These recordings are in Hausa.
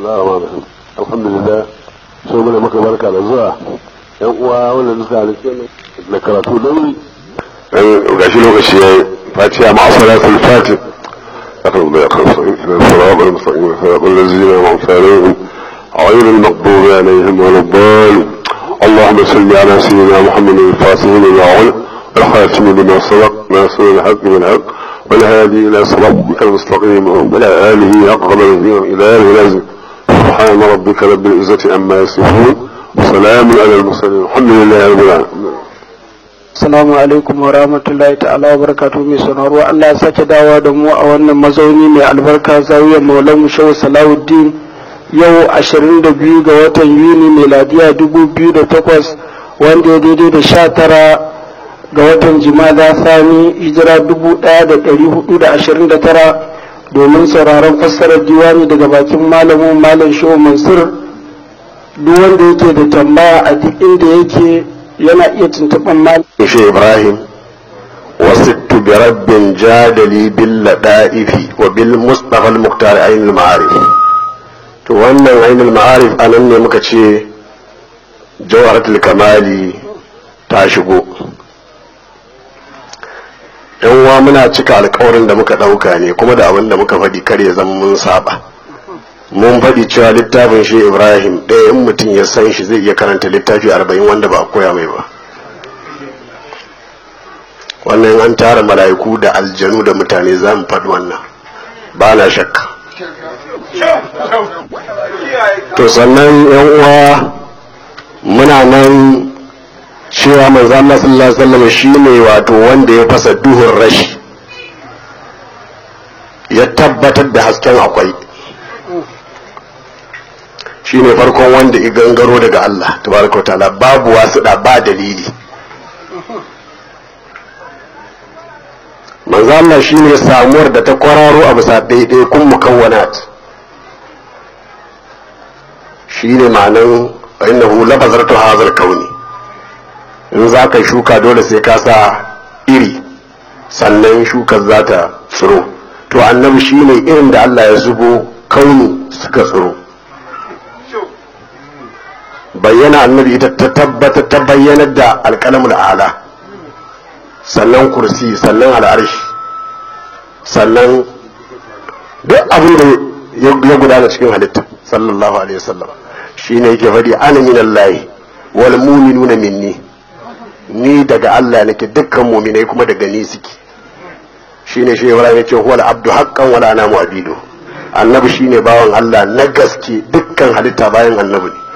Allah rahman rahim alhamdulillah sai muna maka barka da zuwa yan uwa wanda suka halitta da karatu da wuri gashi lokaci ya fatiha ma'a salatul fatih أخذ بأخذ الصراط المستقيم صراط الذين أنعمت عليهم غير المغضوب عليهم ولا الضالين اللهم صل على سيدنا محمد الفاتح لما علق والخاتم لما سبق ناصر الحق بالحق والهادي إلى صراطك المستقيم وعلى آله أقرب الهديم إلى آله لازم سبحان ربك رب العزة عما يصفون وسلام على المرسلين الحمد لله رب العالمين Assalamu alaikum wa rahmatullahi ta'ala wa barakatu mai sanarwa Allah ya sake dawa da mu a wannan mazauni mai albarka zawiyar Maulan Shehu Salahuddin yau 22 ga watan Yuni miladiya 2008 wanda ya daidai da 19 ga watan Jimada Sani hijira 1429 domin sauraron fassarar diwani daga bakin malamin Malam Shehu Mansur duk wanda yake da tambaya a duk inda yake yana iya tuntuɓar mal shi ibrahim wasittu bi rabbin jadali bil lada'ifi wa bil mustafa al muqtar ayn al ma'arif to wannan ayn al ma'arif anan ne muka ce jawharatul kamali ta shigo yan uwa muna cika alkawarin da muka ɗauka ne kuma da abin da muka faɗi kar ya zama mun saba mun faɗi cewa littafin shi ibrahim ɗaya in mutum ya san shi zai iya karanta littafi arba'in wanda ba a koya mai ba wannan an tara mala'iku da aljanu da mutane za mu faɗi wannan ba na shakka to sannan yan uwa muna nan cewa manzo Allah sallallahu alaihi wasallam shine wato wanda ya fasa duhun rashi ya tabbatar da hasken akwai shi ne farkon wanda i gangaro daga Allah tabaraka ta'ala babu wasu da ba dalili manzo Allah shi ne samuwar da ta kwararo a bisa daidai kun mukawwanat shi ne ma'anan innahu labazartu hazal kauni in za ka shuka dole sai ka sa iri sannan shukar za ta tsiro to annabi shi ne irin da Allah ya zubo kauni suka tsiro bayyana annabi ita ta tabbata ta bayyanar da alƙalamin ala sannan kursi sannan al'arshi sannan duk abin da ya gudana cikin halitta sallallahu alaihi wasallam shine yake faɗi ana min Allah wal mu'minuna minni ni daga Allah nake dukkan mu'minai kuma daga ni suke shine shi Ibrahim yace huwal abdu haqqan wala ana mu'abidu annabi shine bawan Allah na gaske dukkan halitta bayan annabi ne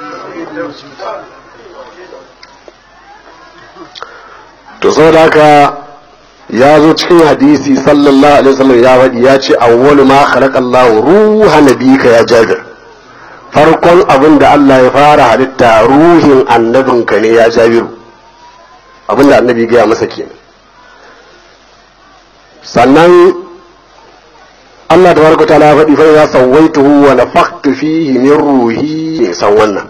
to saboda haka ya zo cikin hadisi sallallahu alaihi wasallam ya faɗi ya ce awwalu ma khalaqallahu ruha nabika ya jabir farkon abin da Allah ya fara halitta ruhin annabinka ne ya jabiru abin da annabi gaya masa kenan sannan Allah tabaraka ta'ala ya faɗi fa ya sawaituhu wa nafakhtu fihi min ruhi san wannan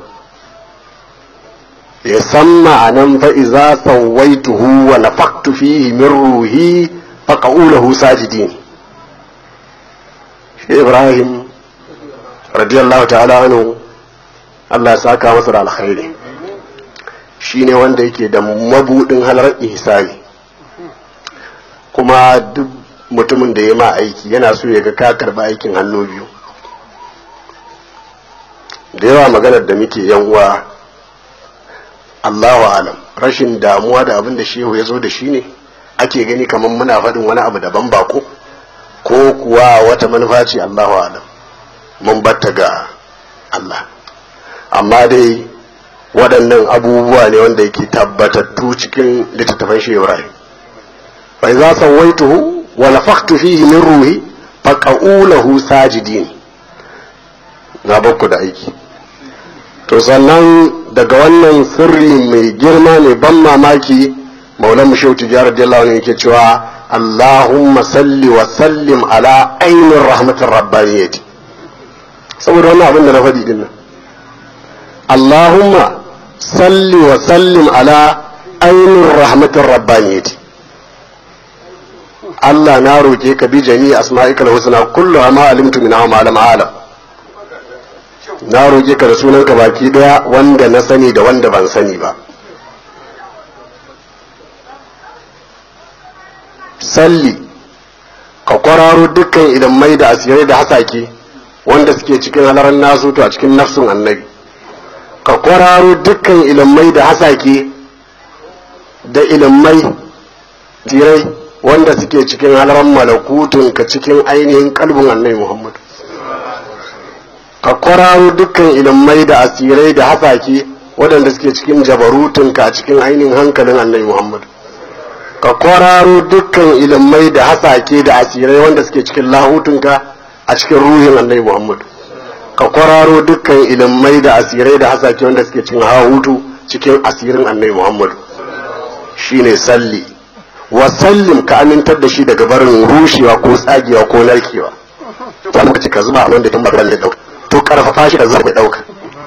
ya san ma'anan fa'iza sawaituhu wa nafaktu fihi min ruhi faƙa'ulahu sajidin shi ibrahim radiyallahu ta'ala anhu Allah ya saka masa da alkhairi shi ne wanda yake da mabudin halar ihsani kuma duk mutumin da ya ma aiki yana so ya ga ka karba aikin hannu biyu da yawa maganar da muke yan uwa Allahu alam rashin damuwa da abin da shehu ya zo da shi ne ake gani kamar muna faɗin wani abu daban bako ko kuwa wata manufa ce Allahu alam mun batta ga Allah amma dai waɗannan abubuwa ne wanda yake tabbatattu cikin littattafan shi Ibrahim fa idza sawaituhu wa nafakhtu fihi min ruhi faqaulahu sajidin na bakku da aiki to sannan daga wannan sirri mai girma mai ban mamaki maulan mu shehu tijjar radiyallahu anhu yake cewa Allahumma salli wa sallim ala ainin rahmatin rabbaniyyati saboda wannan abin da na faɗi din nan Allahumma salli wa sallim ala ainin rahmatin rabbaniyyati Allah na roke ka bi jami'i asma'ikal husna kullu ma alimtu min ma lam alam na roƙe ka da sunanka baki daya wanda na sani da wanda ban sani ba salli ka kwararo dukkan idan mai da asirai da hasake wanda suke cikin halarar nasu to a cikin nafsun annabi ka kwararo dukkan ilimai da hasake da ilimai tirai wanda suke cikin halarar malakutun ka cikin ainihin kalbin annabi muhammad ka kwararo dukkan ilimai da asirai da hasake waɗanda suke cikin jabarutun ka cikin ainihin hankalin annabi muhammad ka kwararo dukkan ilimai da hasake da asirai wanda suke cikin lahutunka a cikin ruhin annabi muhammad ka kwararo dukkan ilimai da asirai da hasake wanda suke cikin hahutu cikin asirin annabi muhammad shine salli wa sallim ka amintar da shi daga barin rushewa ko tsagewa ko narkewa ta lokaci ka zuba abin da tun ba da dauka to karfafa shi da zai dauka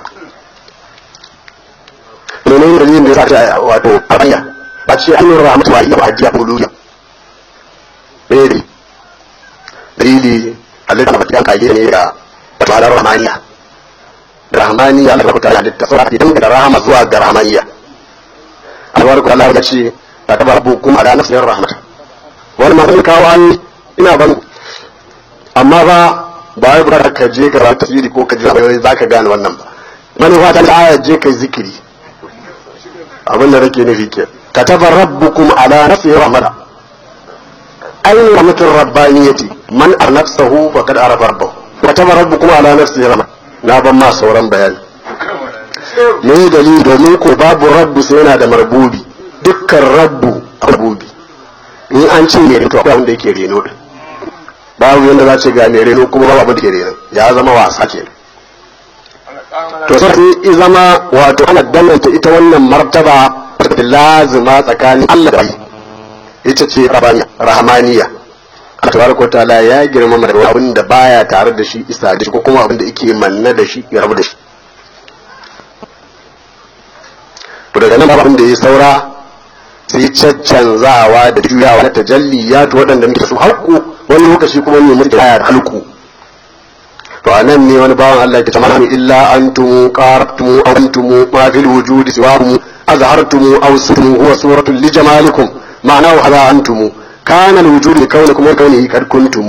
menene dalilin da ya sa ta wato abanya a ce an yi rahmatu wa iya hajjiya buluya dalili dalili halitta ba ta kage ne da tabarar rahmaniya da rahmaniya da ta halitta sai idan da rahama zuwa ga rahmaniya albarku Allah ya ce ta tabar bukum ala nafsin rahmata wani ma sai kawo an ina ban amma ba ba wai ba ka je ka rata tasiri ko ka ji wai zaka gane wannan ba manufa ta aya je kai zikiri abin da nake nufi kenan كتب ربكم على نفسه رحمة أين رحمة الربانية من أر نفسه فقد عرف ربه كتب ربكم على نفسه رحمة نابا ما صورا بيان me dalili domin ko babu rabbu sai yana da marbubi dukkan rabbu a marbubi in an ce ne to akwai wanda yake reno din babu yanda za ce ga mai reno kuma babu abin da ke reno ya zama wasa ke to sai zama wato ana danganta ita wannan martaba da lazima tsakanin Allah da bai ita ce rabaniya rahmaniya Allah tabaraka ta'ala ya girmama da abin da baya tare da shi isa da shi ko kuma abin da yake manna da shi ya rabu da shi to daga nan abin da ya saura sai caccanzawa da juyawa na tajalliyatu waɗanda muke su haƙƙu wani lokaci kuma ne muke da halku to a nan ne wani bawan Allah ya ce mana illa antum qartum antum ma fil wujudi siwakum أظهرتم أو سرتم هو صورة لجمالكم معناه هذا أنتم كان الوجود لكونكم وكونه قد كنتم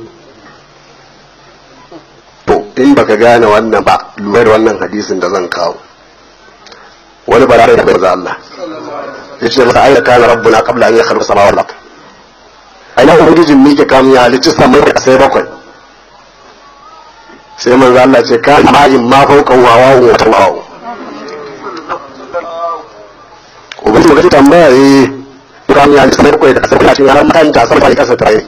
to in baka gane wannan ba lura da wannan hadisin da zan kawo wani barare da bai za Allah ya ce masa aina kana rabbuna qabla an yakhluqa samawati wal ard aina ubangijin mi ke kamun ya halicci samai da sai bakwai sai manzo Allah ce kana ma'in ma fawqa wa wa wa ubangiji magana tambaya eh ran ya ji sanar koyi da kasar cikin haram makanta sarfa da kasar tare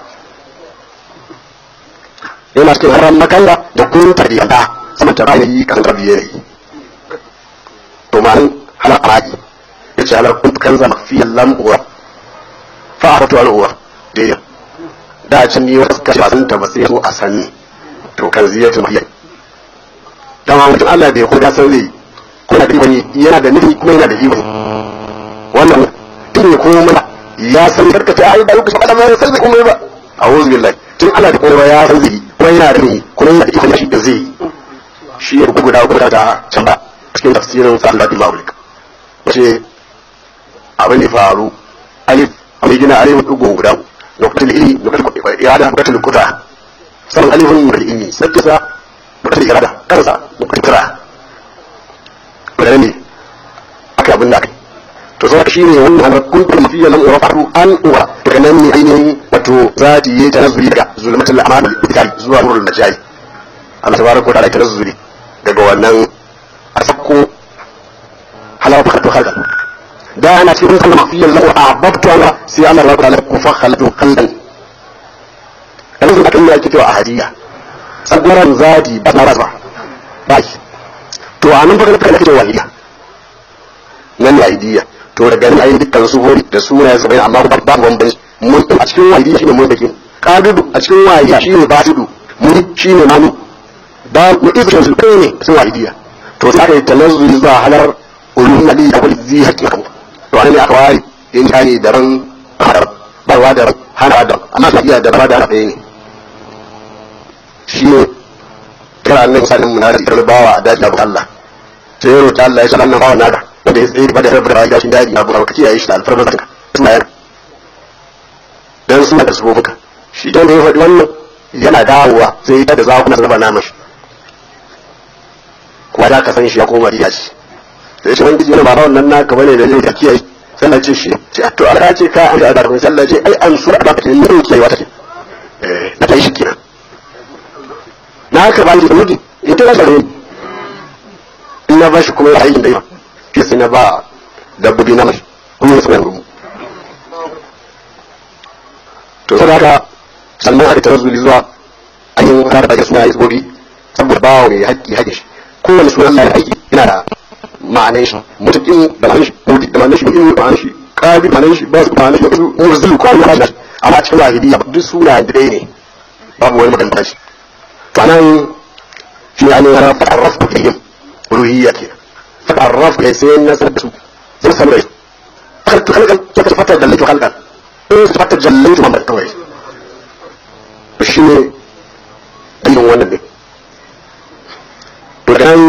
yana cikin haram makalla da kun ta da sama ta rayi kasar tarbiye ne to man hala araji yace halar kun kan zama fi lam uwa fa aratu al uwa dai da can ni wasu kashi ba sun ta ba sai so a sani to kan ziyatu mahiyya dama mutum Allah bai koda san zai kuna da wani yana da nufi kuma yana da hiwa wannan tun ko mana ya san karkace ai da lokacin Allah mai san kuma ba a'udhu billahi tun Allah da kowa ya san zai kuma yana da nufi kuma yana da iko shi da zai shi ya bugu da guda ta can ba cikin tafsirin sallallahu alaihi wasallam ce abin da faru alif abin gina alif dugo guda nukatul ilmi nukatul irada nukatul qudra san alifun nukatul ilmi sai kisa nukatul irada kansa nukatul qudra da ne aka abin da aka to sai shi ne wannan har kuntum fi lam urafatu an uwa daga nan ne ainihin wato zati yayi tanazzuli daga zulmatul amal bitali zuwa nurul najai Allah tabaraka wa ta'ala tanazzuli daga wannan a sakko halawa fakatu khalqan da ana cikin sallama fi lam ahbabtu Allah sai Allah tabaraka wa ta'ala ku fa khalqu khalqan yanzu akan ya kito a hadiya sagwaran zati ba ba ba to a nan fa kana kana cewa wahidiya nan ne wahidiya to daga nan ayi dukkan su hori da suna ya amma ba ba bambanci mun a cikin wahidiya shine mun dake qadudu a cikin wahidiya shine basidu mun shine manu ba mu ibn su kai ne sun wahidiya to sai kai tanazzuli zuwa halar ulum ali da wal zi hakiku to an ne aka wari in kani daban barwa da hana da amma sai iya da ba da ɗaya ne shi ne kira annabi sallallahu alaihi wasallam na bawa a daji abu Allah sai ya roƙi Allah ya san annan bawa naka wanda ya tsaye ba da rabu da rayuwa shi daji abu ka kiyaye shi da alfarma zaka suna yana dan suna da sufofuka shi dan da ya faɗi wannan yana dawowa sai ya da zakuna su raba nama shi kuma da ka san shi ya koma riya ce sai shi wani yana ba wannan naka bane da zai kiyaye sallah ce shi ce to Allah ce ka an da da sallah ce ai an sura ba ta ne kiyaye wata ce eh na tai shi kenan na haka ba shi da mudi ita ba sare in na ba shi kuma aikin da ya sai na ba dabbobi na mai kuma sai na rumu to sai haka sannan aka tawazzuli zuwa ainihin kare da suna isbobi saboda bawa mai haƙƙi haƙƙi shi kowane sunan Allah ya haƙƙi yana da ma'anar shi mutukin da ma'anar shi mutukin da ma'anar shi mutukin da ma'anar shi ƙabi ma'anar shi ba su ma'anar shi murzulu ko wani ma'anar shi amma cikin wahidiyya duk suna da ɗaya ne babu wani maganta shi to anan shi ne ainihin rafa arrafu bihim ruhiyya ke fata arrafu kai sai nasar da su sai samu rai kalkan kalkan ta fata da laifu kalkan in su fata jallaitu mamar kawai shi ne ainihin wannan ne to dan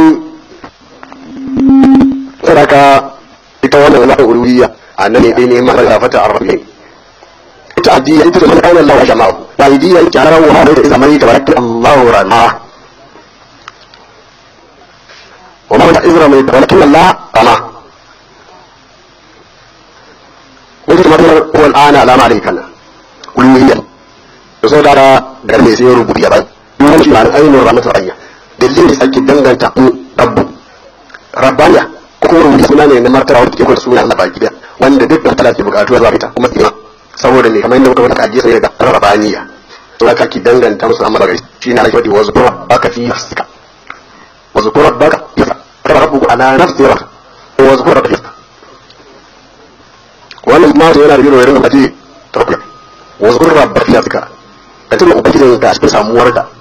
sadaka ita wannan wani uluhiyya annan ne ne ma da fata arrafi ita addiya ita da kana Allah jama'u wa idiyya ita rawu ha da zamani tabaraka Allah rana wa ma ta izra mai tabaraka Allah rana wata matar ko al'ana alama alayka uluhiyya da so da da ne sai rubuta ya bai mun shi ma'anar ainihin rahmatu ayya dalilin da sake danganta rabbu rabbaniya ko rubuta suna ne na martaba wanda ke kwanta suna Allah baki da wanda duk da talaka bukatu zuwa ita kuma tsima saboda ne kamar yadda muka wata kaji sai daga rabbaniya to haka ki danganta musu amma daga shi ne alƙawari wa zukura baka fi nafsika wa zukura baka yafa kada rabbu ala nafsi wa wa zukura baka yafa wannan ma yana da biro irin da ake tafiya wa zukura baka yafa ka tuna ubangijin ka cikin samuwar ka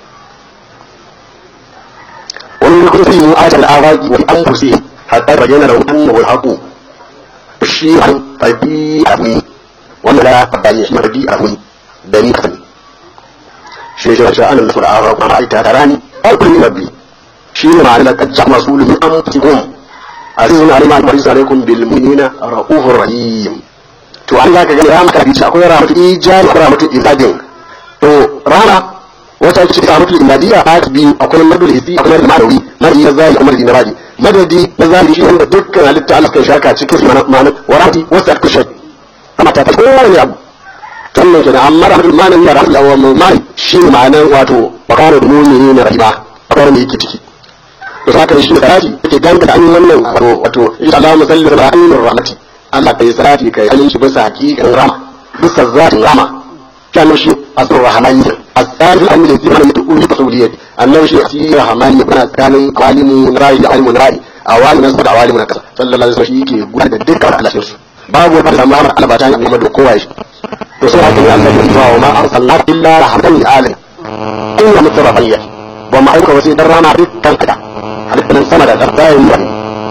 wani lokaci sai mu ajal awaki wa anfusi hatta bayyana lahu annahu al-haqu shi an tabi abuni wanda la tabani shi tabi abuni da ni kan shi shi shi an nasul awaki ma aita tarani aqul rabbi shi ne ma'ana kad ja'a masulun min anfusikum azizun alima al-mariz alaikum bil mu'minina raufur rahim to an zaka ga rahmatu bi akwai rahmatu ijari akwai rahmatu ibadin to rana wata ake cikin rahmatu ibadiyya a biyu akwai madul hisi akwai madul ma'anawi madadi na zahiri akwai madadi na badi madadi na zahiri shi wanda dukkan halitta Allah kan shaka cikin ma'ana warati wasu aka kushe amma ta tafi kowane abu sannan kenan amma rahmatul ma'anawi da rahmatul awwal ma'ani shi ne ma'anan wato wakana da mu'mini na rahima akwai wanda yake ciki to saka shi da raji yake ganga da an wannan wato wato insha Allah musalli da ainihin rahmati Allah kai salati kai halin shi bisa hakikan rama bisa zatin rama كان شيء أصل الرحمن الثالث الأمر الذي من يتقول بقولية أنه شيء أصل الرحمن يكون كان عالم رأي عالم رأي أوالي نسبة عوالم نكسة صلى الله عليه وسلم يكي يقول هذا الدكة على شيء باب وبعد ما أمر على باتان يوم الدكوة رسول الله الله وما أرسلنا إلا رحمة للعالم إلا مترفية وما أيك وسيد الرحمة بك كذا هل من سمد الأرضاء المهم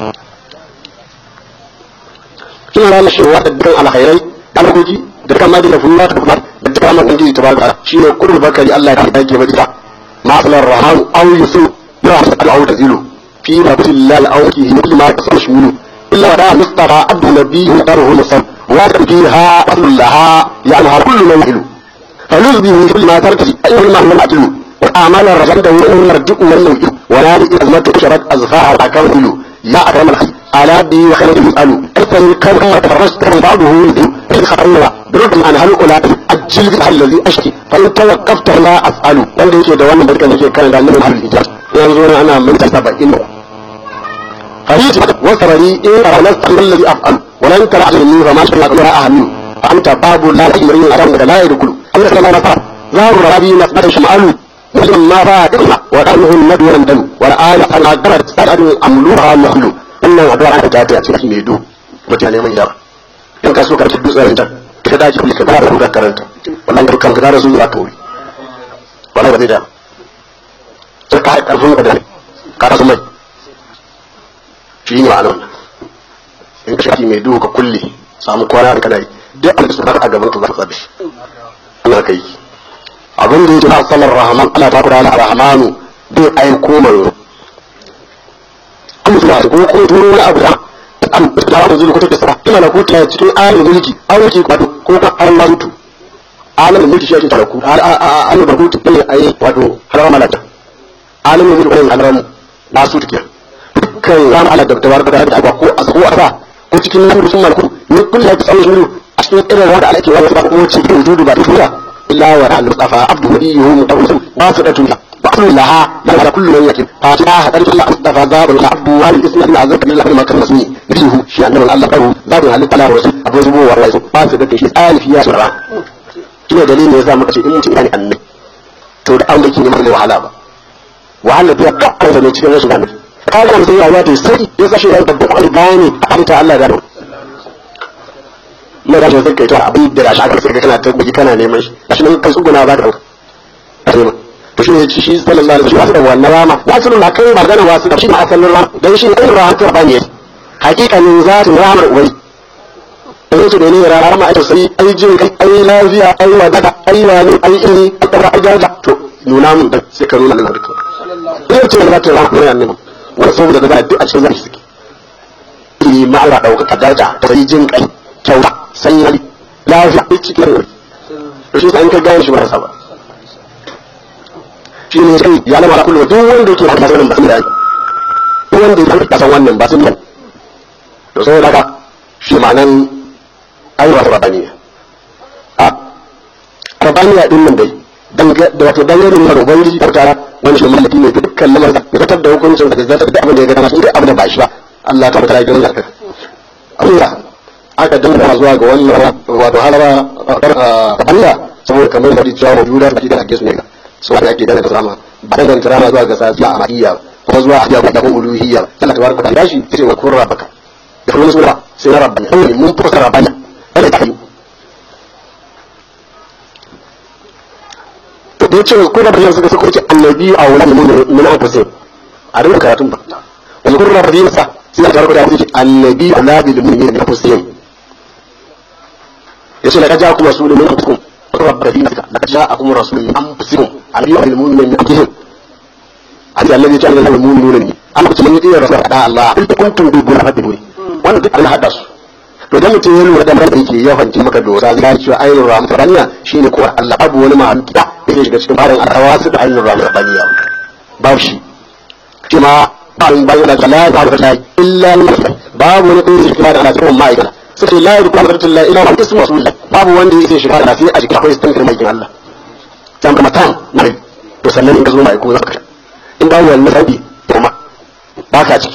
كنا لا نشوى الدكة على خيري أمرجي da kama da fulla ta kuma da kama ubangiji tabaraka shine kullu bakari Allah ya dake ba ita ma salar rahman aw yusu ya al aw tazilu fi rabbillahi aw ki hi ma tasminu illa da mustafa abdu nabiyyu daruhu musam wa fiha aslaha ya'laha kullu man yahilu فلوز به كل ما تركي أيها المعنى العدل وأعمال الرجل وإن مرجع والنوء ولا أزمة شرط أزفاء الأكاويل يا أكرم الخير على بي وخير يسأل أيضا كم تفرجت من بعضه يذل إذ خطرنا برغم عن هؤلاء أجل بها الذي أشكي فإن توقفت لا أفعل wanda yake da wannan barkan yake kan da annabi har ijaz yanzu na ana minta 70 فريج وسرري إن أرنست الذي أفعل ولن ترى مني فما شاء الله أهمل فأنت باب لا يمرين أرام لا يدخل أمر كما نفع ظهر ربي نقبل شمال مسلم ما فات وقاله النبي يندم والآن أن أدرت سأل أملوها محلو إن أدوار أن تاتي أتي ميدو mutane mai yawa in ka so ka tuddu tsarin ta ka dace kulli ka fara rubuta karanta wallahi ka kan ka su za ka wuri wallahi ba zai da sai ka haɗa karfin ka da ka rasu mai shi ne ma'anar in ka shafi mai duhu ka kulle samu kwana da kana yi duk abin da su a gaban ka za ka tsabe shi Allah ka yi abin da yake na salar rahman Allah ta kula da rahmanu bai aiko manzo an mutu masu kuma kuma turo wani abu da an da abu zuru kuta kasa ina na kuta cikin alim mulki an mulki wato ko ka an marutu alim mulki shi ake tara ku alim marutu ne ai wato harama malaka alim mulki ko haramu na su take dukkan ram ala da tabar da da ko a ko asa ko cikin nuru sun malku ne kullu ya tsawo nuru a cikin irin wanda alake wani ba ko cikin wujudu ba tura illa wa al-mustafa abdu nabiyyu mutawassil wasidatun بأمر لها بل كل من يكن فاتها هدرت الله مصطفى ذاب العبد والإسم من عزك من الله ما كان مسمي بيه شيء أنه الله قالوا ذاب هل تلا ورسول أبو زبو ورئيس فاسد في شيء آل فيها سرعة شنو دليل يزام مكشي إن متي يعني أني to da an da ke neman wahala ba wahala ta kakkan da ne cikin rashin gane ka ga mutum ya wato sai ya sashi ya babban kwali bayani a halitta Allah da mai da shi zai kai to abin da shi aka sai kana ta guji kana neman shi shi nan kan tsuguna ba da ɗauka to shi ne ci shi sallallahu alaihi wasallam wannan rama wasu na kai magana wasu da shi ne asalin rama dan shi ne irin rama ta bane hakikanin zatin ramar ubai dan su da ne rama ai sai ai jin kai ai lafiya ai wadaka ai wani ai ilmi ai ai jaja to nuna mun da sai ka nuna nan duka sai ce zatin rama ne annabi wasu saboda da duk a cikin zaki suke ilmi ma'ara dauka daraja ta sai jin kai kyauta sai lafiya cikin to shi sai an ka gane shi ba saba shi ne sai ya lamar kullu duk wanda yake da sanin ba sun da duk wanda yake da san wannan ba sun da to sai daga shi ma'anan ayyuka rabaniya a rabaniya din nan dai da wato dangane ne da ubangiji da tara wani shi mallaki ne dukkan lamarin da fitar da hukuncin da zata da abin da ya ga dama sai abin da ba shi ba Allah ta fara gidan zakka Allah aka dinga zuwa ga wannan wato halara rabaniya saboda kamar da cewa wujuda da da ake su ne su wanda ake dana drama ba da drama zuwa ga sasiya a mahiyya ko zuwa a jago da ko uluhiyya Allah tabaraka ta'ala shi sai wa kurra baka da kuma sura sai na rabbani sai mun fuka rabbani kada ta yi to da yace ko rabbani suka suka ce annabi a wala mun mun an kusa a rinka karatun ba wani kurra rabbani sa sai tabaraka ta'ala ce annabi ala bil mu'minin anfusihim yace la kaja kuma rasulun min anfusikum رب دينك لقد جاءكم رسول من انفسكم عليم بالمؤمنين من انفسهم هذا الذي جعل له المؤمنون لي انا كنت من يطيع رسول الله انت كنتم تحبون فاتبعوني وانا duk an hada su to dan mutum ya lura da mai yake ya fanci maka dosa zai cewa ainihin rahmat rabbaniya shine ko Allah abu wani mahamki da yake shiga cikin barin alhawasu da ainihin rahmat rabbaniya babu shi kuma bayan bayan da la ta ta illa babu wani kuma shi da Allah cikin ma'aikata sai la yadku qudratullahi illa huwa ismu rasulillah babu wanda yake shiga da sai a jikin akwai stankin mai Allah dan kuma tan na to sannan in ka zo mai ko zaka in ba wannan sabi kuma baka ciki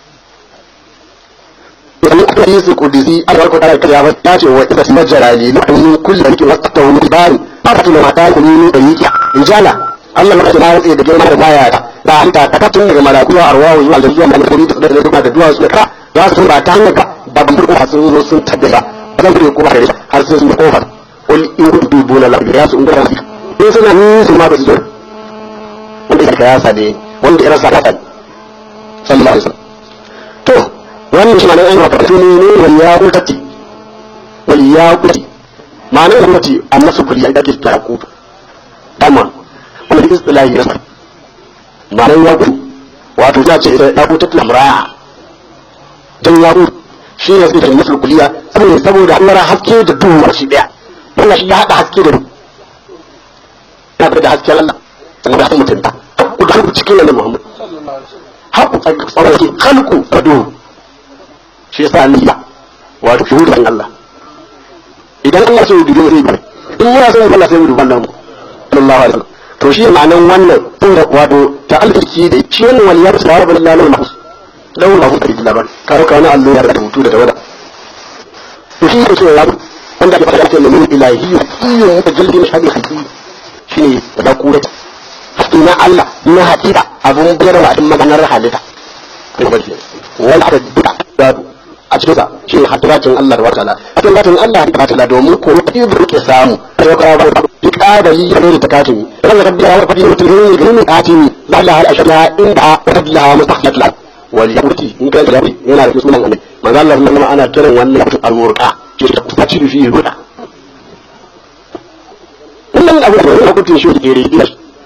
idan aka yi su kudisi a farko da kariya ba ta ce wa idza majrali na kullu kullu yake wasata wa bari ba ta tuna mata ku ne da yiki injala Allah maka na rantsa da girma da baya ta da hanta ta tun daga malaku wa arwahu zuwa da zuwa malakuri da da da duwa su ka za su ba ta hanyar ka ba ban furko sun zo sun tabbata ba zan fure ko ba har sai sun da kofar qul in kuntum dubuna la ya su ungara su in suna ni su ma ba su zo wanda ya kaya sade wanda ya rasa ta sallallahu alaihi wasallam to wannan shi ma'anar ayyuka karatu ne ne wal yaqutati wal yaquti ma'anar yaquti annasu kulli da ke yaqut dama wannan istilahi ne ma'anar yaquti wato ya ce ita yaqutatul amra dan yaqut shi ne sai da nasul kulliya saboda saboda Allah haske da duhu shi daya wannan shi ya hada haske da duhu ya da hasken Allah saboda hakan mutunta ku da cikin nan Muhammad haku tsarki khalqu da duhu shi yasa ni ba wato shuhudan Allah idan Allah sai dubi sai dubi in yana sai Allah sai dubi wannan sallallahu alaihi wasallam to shi ma'anan wannan tunda wato ta'alluki da shi wannan waliyar sallallahu alaihi wasallam lawul mahfuz da labar karo kana allo ya da hutu da tawada to shi ne cewa wanda ake fara cewa min ilahi iyo ya jaldi na shadi hakiki shine da kura na Allah na hakika abun bayarwa din maganar halitta wala da duka a cikin sa shi ne hadratin Allah da wataala hadratin zatin Allah da wataala domin ko ido ke samu sai ka ba duk adali ya ne ta katimi ran da rabbi ya fadi mutum ne ne katimi la ilaha illa ashhadu inda fadlaha mustaqlat la wal yaqti in ka da yana da sunan annabi manzo Allah sallallahu ana kiran wannan al-murqa ke ta kusaci da shi ruda wannan abu da ya kutin shi ke ri ina ka dauka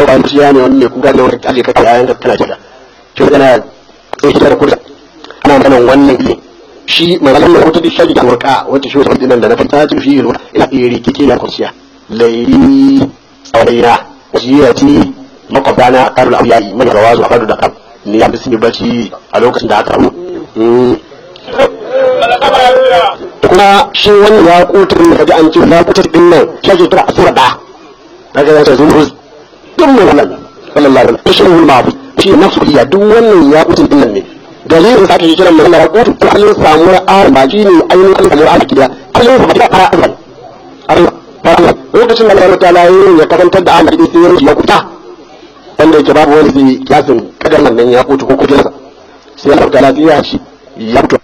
ba shi ya ne wani mai kuka ne wani kaje ka yayan ka kana kira to yana sai shi da kursa ana maganan wannan ne shi maganan da wata dishi da murka wata shi wata dinan da na fita ta fi ina iri kike na kursiya laili tsawaina wasiyati makwabana karul abiyayi mai rawazu a fadu da kam ni ya fi bacci a lokacin da aka rabu kuma shi wannan ya kutun da kaji an ce ya kuta din nan shi ake kira asura da daga yasa zuhuz duk mai wannan sallallahu alaihi wasallam shi mafu shi nafsu iya duk wannan ya kutun din nan ne dalilin sa ake kiran mai ya kutu to an samu ra'a ba shi ne ainihin an samu ra'a kiya an samu ra'a fara azal Allah lokacin da Allah ta'ala ya karantar da Ahmad sai ya ya kuta wanda yake babu wani kiyasin kadar nan ya kutu ko kujersa sai Allah ta'ala ya ci ya kutu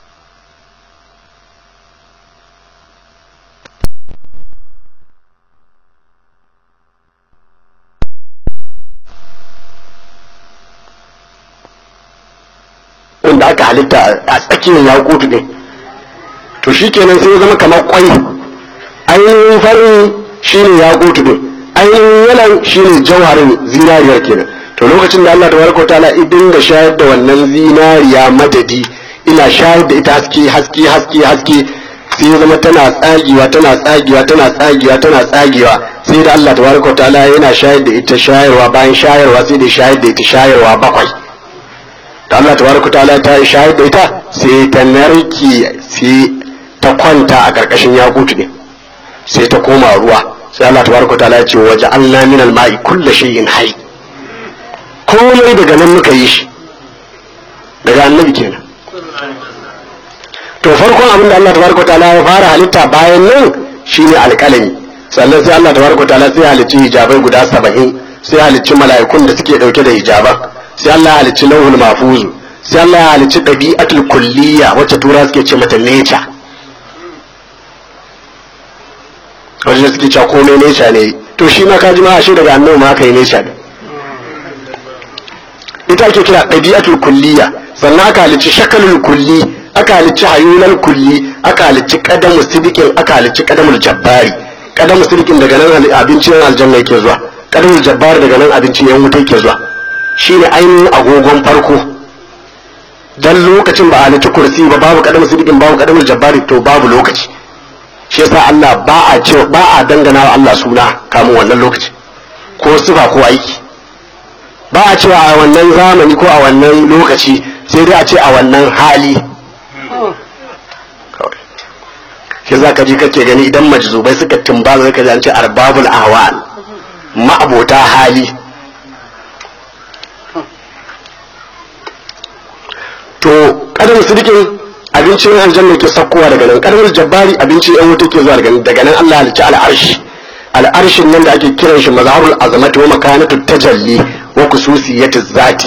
da aka halitta a tsakiyar yakutu ne to shi kenan sai ya zama kamar kwai ainihin farin shi ne yakutu ne ainihin yalan shi ne jauharin zinariyar kenan to lokacin da Allah tabaraka ta'ala idin da shayar da wannan zinariya madadi ina shayar da ita haske haske haske haske sai ya zama tana tsagewa tana tsagewa tana tsagewa tana tsagewa sai da Allah tabaraka ta'ala yana shayar da ita shayarwa bayan shayarwa sai da shayar da ita shayarwa bakwai da Allah tabaraka ta'ala ta yi shahid da ita sai ta narki sai ta kwanta a karkashin yakutu ne sai ta koma ruwa sai Allah tabaraka ta'ala ya ce waje Allah min al-ma'i kullu shay'in hayy komai daga nan muka yi shi daga annabi kenan to farkon abin da Allah tabaraka ta'ala ya fara halitta bayan nan shine alƙalami sannan sai Allah tabaraka ta'ala sai halicci hijabai guda saba'in sai halicci mala'ikun da suke dauke da hijaban sai Allah ya halicci lauhul mafuzu sai Allah ya halicci ɗabi'atul kulliya wacce tura suke ce mata nature wacce suke cewa komai nature ne to shi ma kaji ma ashe daga annabi ma aka yi nature ita ake kira ɗabi'atul kulliya sannan aka halicci shakalul kulli aka halicci hayulal kulli aka halicci qadamu sidikin aka halicci qadamul jabbari qadamu sidikin daga nan abincin aljanna yake zuwa qadamul jabbari daga nan abincin yan wuta yake zuwa shi ne ainihin agogon farko dan lokacin ba a halitta kursi ba babu kadamar sidikin babu kadamar jabbari to babu lokaci shi yasa Allah ba a ce ba a dangana wa Allah suna kamun wannan lokaci ko sifa ko aiki ba a cewa a wannan zamani ko a wannan lokaci sai dai a ce a wannan hali shi za ka ji kake gani idan majzubai suka tumba zai ka ji an ce arbabul ahwal ma'abota hali to kadar sidikin abincin aljanna ke sakkowa daga nan kadar jabbari abincin yan wuta ke zuwa daga nan daga nan Allah halicci al'arshi al'arshin nan da ake kiran shi mazharul azamati wa makanatu tajalli wa khususiyati zati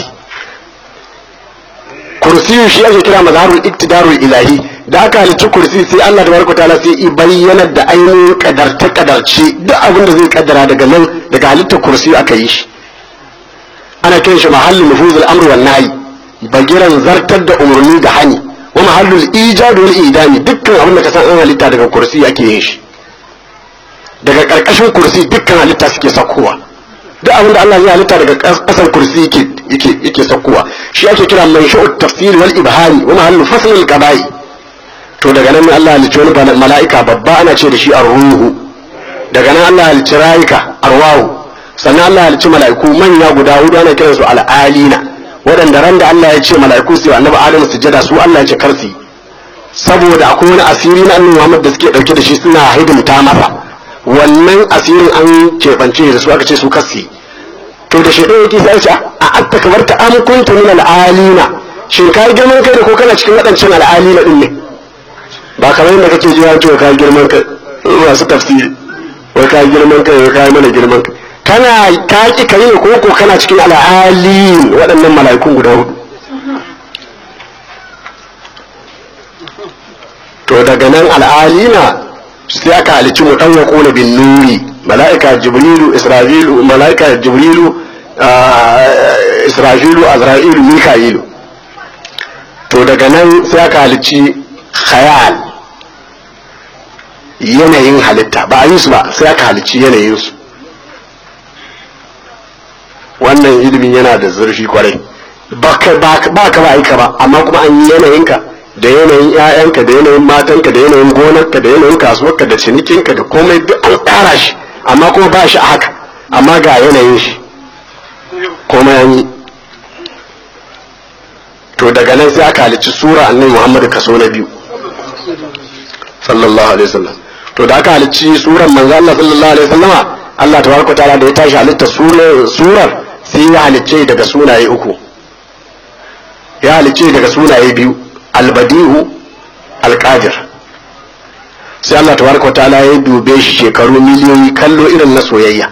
kursiyu shi ake kira mazharul iktidarul ilahi da aka halicci kursi sai Allah tabaraka taala sai i bayyana da ainihin kadarta kadarce duk abin da zai kaddara daga nan daga halittar kursi aka yi shi ana kiran shi mahallin nufuzul amr wan nahi bagiran zartar da umarni da hani wa mahallul ijadu wal idami dukkan abin da ka san an halitta daga kursi ake yin shi daga karkashin kursi dukkan halitta suke sakkowa duk abin da Allah zai halitta daga kasan kursi yake yake yake sakkowa shi ake kira manshu'ut tafsir wal ibhari wa mahallu fasl al qada'i to daga nan Allah halicci wani mala'ika babba ana ce da shi ar-ruhu daga nan Allah halicci rayuka arwahu sannan Allah halicci mala'iku manya guda hudu ana kiransu al-alina waɗanda ran da Allah ya ce mala'iku su annabi Adam sujada su Allah ya ce karsi saboda akwai wani asiri na annabi Muhammad da suke dauke da shi suna hidimta masa wannan asirin an keɓance da su aka ce su kasi to da shaidan yake sai ce a atta kamar ta am kunta min al'alina shin kai girman kai da ko kana cikin waɗancan al'alina din ne ba kamar yadda kake ji ya ce kai girman kai masu tafsiri wai kai girman kai wai kai mana girman kai kana ka ki kai ne ko ko kana cikin al'alin waɗannan mala'ikun guda hudu to daga nan al'alina sai aka halicci mu dan yaqulu bin nuri mala'ika jibrilu isra'ilu mala'ika jibrilu isra'ilu azra'ilu mika'ilu to daga nan sai aka halicci khayal yanayin halitta ba a yi su ba sai aka halicci yanayin su wannan ilimin yana da zurfi kwarai ba ka ba ka ba aika ba amma kuma an yi yanayinka da yanayin 'ya'yanka da yanayin matanka da yanayin gonarka da yanayin kasuwarka da cinikinka da komai duk an tsara shi amma kuma ba shi a haka amma ga yanayin shi komai an yi to daga nan sai aka halicci sura annabi muhammadu kaso na biyu sallallahu alaihi wasallam to da aka halicci surar manzo Allah sallallahu alaihi wasallama Allah tabaraka ta'ala da ya tashi halitta surar sai ya halicce daga sunaye uku ya halicce daga sunaye biyu albadihu alqadir sai Allah tabaraka ta'ala ya dube shi shekaru miliyoyi kallo irin na soyayya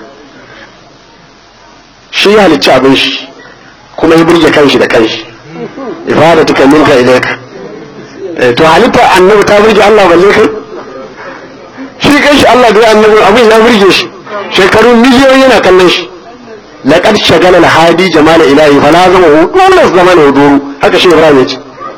shi ya halicci abin shi kuma ya burge kanshi da kanshi ifadatuka minka ilayka to halitta annabi ta burge Allah balle kai shi kanshi Allah da annabi abin ya burge shi shekaru miliyoyi yana kallon shi laqad shagala al-hadi jamal ilahi fala zama hu dole zaman huduru haka shi Ibrahim ya ce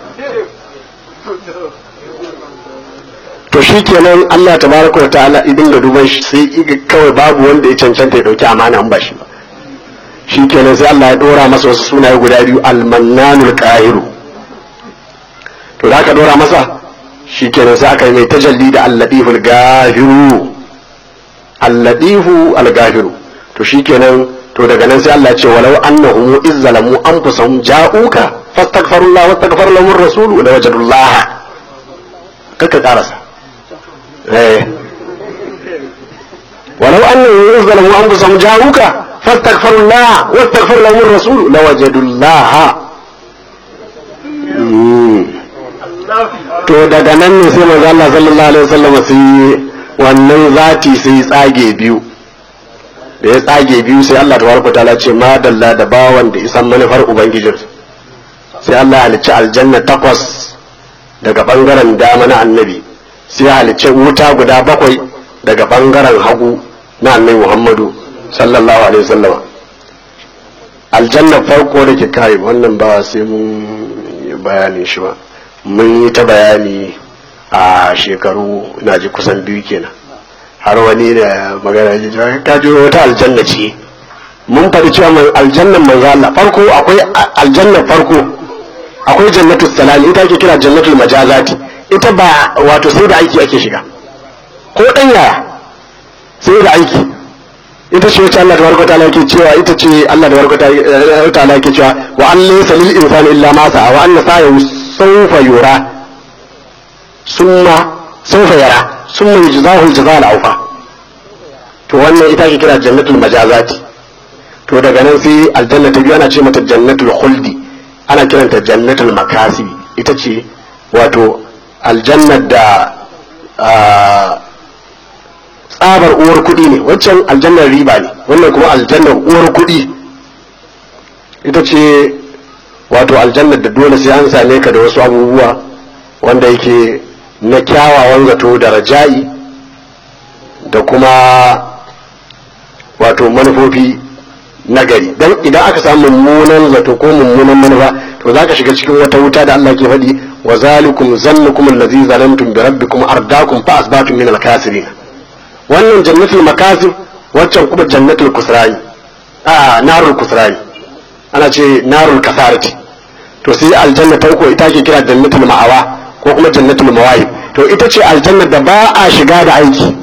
to shi kenan Allah tabaraka wa ta'ala idin da duban shi sai iga kawai babu wanda ya cancanta ya dauki amana an ba shi ba shi kenan sai Allah ya dora masa wasu sunaye guda biyu al-mannanul qahiru to da aka dora masa shi kenan sai aka yi mai tajalli da al-latiful gahiru al-latifu al-gahiru to shi kenan to daga nan sai Allah ya ce walau annahum izzalamu anfusahum ja'uka fastaghfirullah wastaghfar lahum ar-rasul la wajadullah kaka karasa eh walau annahum izzalamu anfusahum ja'uka fastaghfirullah wastaghfar lahum ar-rasul la wajadullah to daga nan ne sai manzo Allah sallallahu alaihi wasallam sai wannan zati sai tsage biyu da ya tsage biyu sai Allah tabaraka taala ce ma dalla da bawan da isan manufar ubangijin sai Allah halicci aljanna takwas daga bangaren dama na annabi sai halicci wuta guda bakwai daga bangaren hagu na annabi Muhammadu sallallahu alaihi wasallam aljanna farko da ke kai wannan ba sai mun yi bayanin shi ba mun yi ta bayani a shekaru na ji kusan biyu kenan har wani da magana ji ta ji wata aljanna ce mun faɗi cewa mai aljannan manzo Allah farko akwai aljannan farko akwai jannatul salami ita ake kira jannatul majazati ita ba wato sai da aiki ake shiga ko dan yaya sai da aiki ita ce wacce Allah tabaraka ta'ala yake cewa ita ce Allah tabaraka ta'ala yake cewa wa an laysa lil insani illa ma sa'a wa anna sa'ahu sawfa yura summa sawfa yara summa yujzahu al-jazaa al-awfa to wannan ita ke kira jannatul majazati to daga nan sai aljanna ta biyu ana ce mata jannatul khuldi ana kiranta jannatul makasibi ita ce wato aljannar da tsabar uwar kuɗi ne waccan aljannar riba ne wannan kuma aljannar uwar kuɗi ita ce wato aljannar da dole sai an same ka da wasu abubuwa wanda yake na kyawawan zato da raja'i da kuma wato manufofi nagari don idan aka samu mummunan zato ko mummunan manufa to za ka shiga cikin wata wuta da Allah ke faɗi wa zalikum zannukum allazi zalamtum bi rabbikum ardakum fa asbatum min al-kasirin wannan jannatul makasib waccan kuma jannatul kusrani a narul kusrani ana ce narul kasarati to sai aljanna farko ita ke kira jannatul ma'awa ko kuma jannatul mawahib to ita ce aljanna da ba a shiga da aiki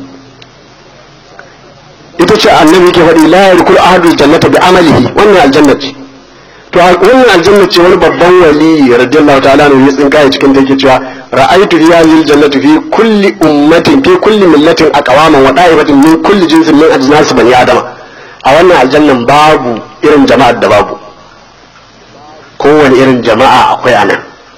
ita ce annabi ke faɗi la yarkul ahadul jannata bi amalihi wannan aljanna ce to wannan aljanna ce wani babban wali radiyallahu ta'ala ne ya tsinka cikin da yake cewa ra'aytu riyazil jannati fi kulli ummatin fi kulli millatin aqwaman wa da'ibatin min kulli jinsin min ajnas bani adama a wannan aljannan babu irin jama'ar da babu kowane irin jama'a akwai anan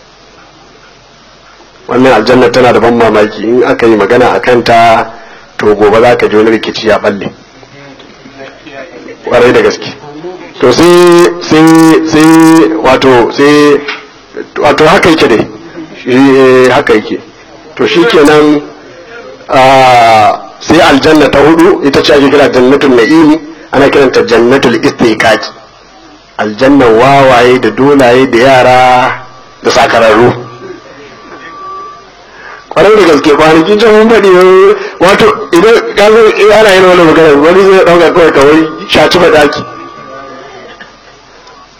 wannan aljanna tana da ban mamaki in aka yi magana a kanta to gobe za ka ji wani rikici ya balle kwarai da gaske to sai sai sai wato sai wato haka yake dai shi haka yake to shi kenan sai aljanna ta hudu ita ce ake kira jannatul na'imi ana kiranta jannatul istiqaq aljannan wawaye da dolaye da yara da sakararru kwarai da gaske kwanaki can mun faɗi wato idan ka zo ana yin wani magana wani zai ɗauka kawai kawai shaci ba daki to sai aljanna ta hudu ita ce ake kira jannatul na'imi ana kiranta jannatul istiqaq aljannan wawaye da dolaye da yara da sakararru kwarai da gaske kwanaki can mun faɗi wato idan ka zo ana yin wani magana wani zai ɗauka kawai kawai shaci ba daki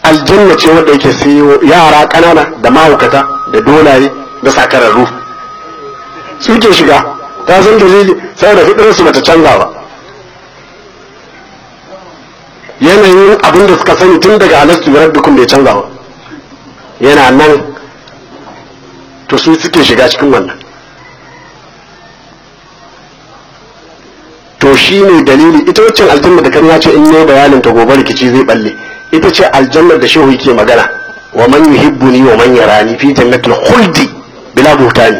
aljanna ce wanda yake sai yara ƙanana da mahaukata da dolaye da sakararru suke shiga ta san dalili saboda fitarsu bata canza ba yanayin abin da suka sani tun daga alastu bi rabbikum bai canza ba yana nan to su suke shiga cikin wannan to shi ne dalili ita waccan aljanna da kan ya ce in yi bayanin ta gobe rikici zai balle ita ce aljannar da shehu yake magana wa man yuhibbuni wa man yarani fi jannatil khuldi bila buhtani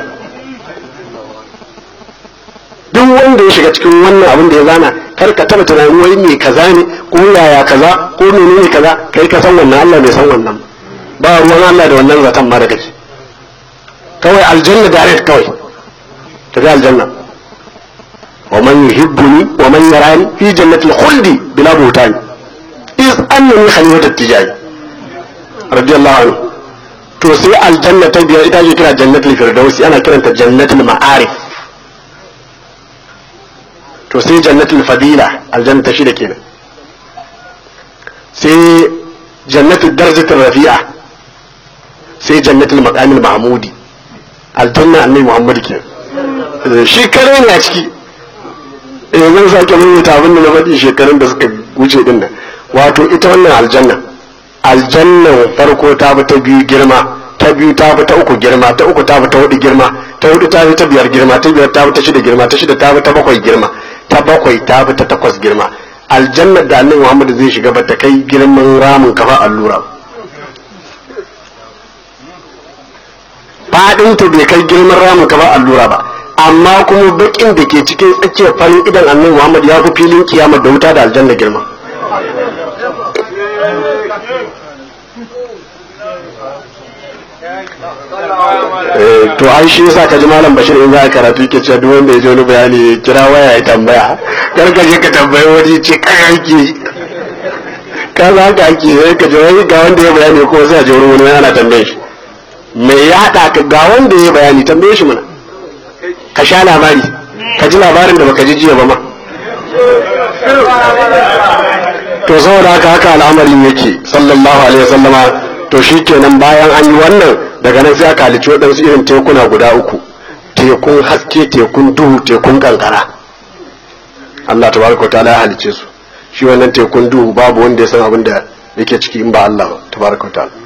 duk wanda ya shiga cikin wannan abin da ya zana kar ka taba tunanin wai me kaza ne ko yaya kaza ko menene kaza kai ka san wannan Allah bai san wannan ba ruwan Allah da wannan zaton ma da kake kawai aljanna direct kawai tafi aljanna wa man yuhibbuni wa man yarani fi jannatil khuldi bila buhtani is annani khalifatat tijani radiyallahu anhu to sai aljanna ta biyar ita ce kira jannatul firdausi ana kiranta jannatul ma'arif to sai jannatul fadila aljanna ta shida kenan sai jannatul darjatul rafi'a sai jannatul maqamil mahmudi aljanna annabi muhammad kenan shi kare ne a ciki eh zan sake maimaita abin da na faɗi shekarun da suka wuce din nan wato ita wannan aljanna aljannan farko ta fi ta biyu girma ta biyu ta fi ta uku girma ta uku ta fi ta hudu girma ta hudu ta fi ta biyar girma ta biyar ta fi ta shida girma ta shida ta fi ta bakwai girma ta bakwai ta fi ta takwas girma aljannar da annabi Muhammad zai shiga ba ta kai girman ramin kafa allura fadin ta bai kai girman ramin kafa allura ba amma kuma bakin da ke cikin tsakiyar farin idan annabi Muhammad ya fi filin kiyama da wuta da aljanna girma to ai shi yasa ka ji malam bashir in za a karatu yake cewa duk wanda ya ji wani bayani ya kira waya ya tambaya kar ka je ka tambayi wani ce kai ake ka za ka ake sai ka ji wani ga wanda ya bayani ko sai a ji wani wani yana tambaye shi me ya haɗa ka ga wanda ya bayani tambaye shi mana ka sha labari ka ji labarin da baka ji jiya ba ma to saboda haka haka al'amarin yake sallallahu alaihi wasallama to shikenan bayan an yi wannan daga nan sai aka halicci waɗansu irin tekuna guda uku tekun haske tekun duhu tekun kankara Allah tabaraka wa ta'ala ya halicce su shi wannan tekun duhu babu wanda ya san abin da yake ciki in ba Allah ba tabaraka wa ta'ala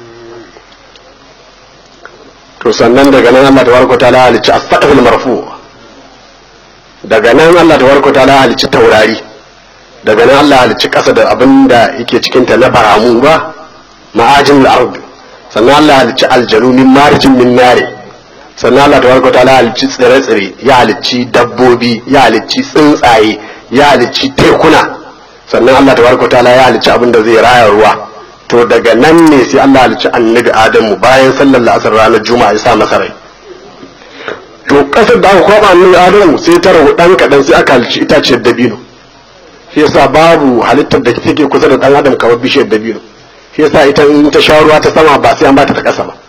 to sannan daga nan Allah tabaraka wa ta'ala ya halicci as-saqful marfu daga nan Allah tabaraka wa ta'ala ya halicci taurari daga nan Allah ya halicci kasa da abin da yake cikin ta na baramu ba ma'ajin al-ard sannan Allah halicci aljanu min marjin min nare sannan Allah tabaraka ta'ala halicci tsire-tsire ya halicci dabbobi ya halicci tsuntsaye ya halicci tekuna sannan Allah tabaraka ta'ala ya halicci abin da zai raya ruwa to daga nan ne sai Allah halicci annabi Adamu bayan sallar la'asar ranar juma'a ya sa masa rai to kasar da aka kwaba annabi Adamu sai ta rahu dan kadan sai aka halicci itaciyar dabino shi yasa babu halittar da take kusa da dan adam kamar bishiyar dabino shi yasa ita in ta sha ruwa ta sama ba sai an bata ta kasa ba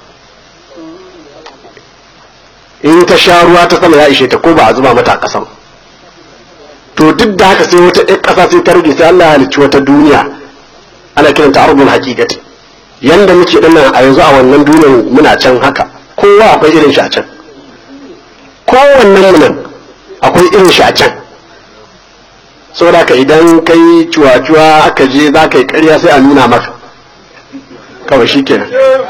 in ta sha ruwa ta sama ya ishe ta ko ba a zuba mata a kasa ba to duk da haka sai wata ɗan ƙasa sai ta rage sai Allah ya halicci wata duniya ana kiranta ardul haqiqati yanda muke din nan a yanzu a wannan duniyar muna can haka kowa akwai irin shi a can kowannen mu nan akwai irin shi a can saboda ka idan kai cuwa-cuwa aka je za ka yi ƙarya sai a nuna maka kawai shi kenan